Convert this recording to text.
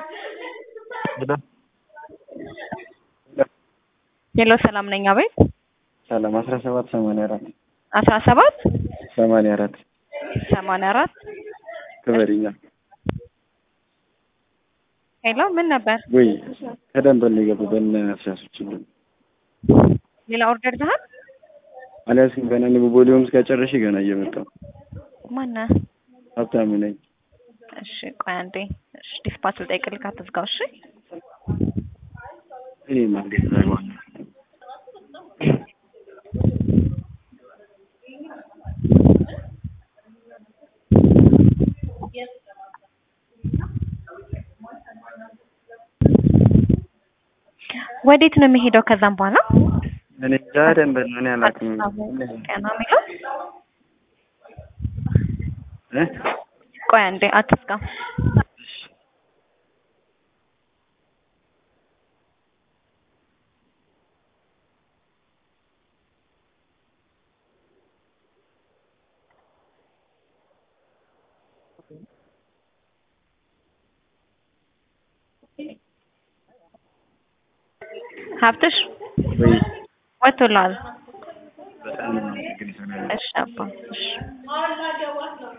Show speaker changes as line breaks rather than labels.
ሄሎ ሰላም ነኝ። አቤት
ሰላም አስራ ሰባት ሰማንያ አራት
አስራ ሰባት
ሰማንያ አራት
ሰማንያ አራት
ክበሪኛ
ሄሎ ምን ነበር?
ወይ ከደንበል ነው የገቡ በእነ አስያሶችልን
ሌላ ኦርደር ይዘሃል?
አልያዝኩም ገና እኔ ቦሊዮም እስከጨረሽ ገና እየመጣሁ
ማነህ?
ሀብታሙ ነኝ።
እሺ ቆይ አንዴ። እሺ ዲስፓች ልጠይቅልህ፣ አትዝጋው። እሺ
እኔ እንዴት ታይዋለህ?
ወዴት ነው የሚሄደው? ከዛም በኋላ
እኔ እንጃ ደንበል ነው እኔ አላውቅም።
ቀና የሚለው
እ
ቆይ አንዴ አትዝጋ። ሀብትሽ
ወይ
ወጥቶልሃል?
በጣም ነው የማመሰግንሽ።
እሺ አባ እሺ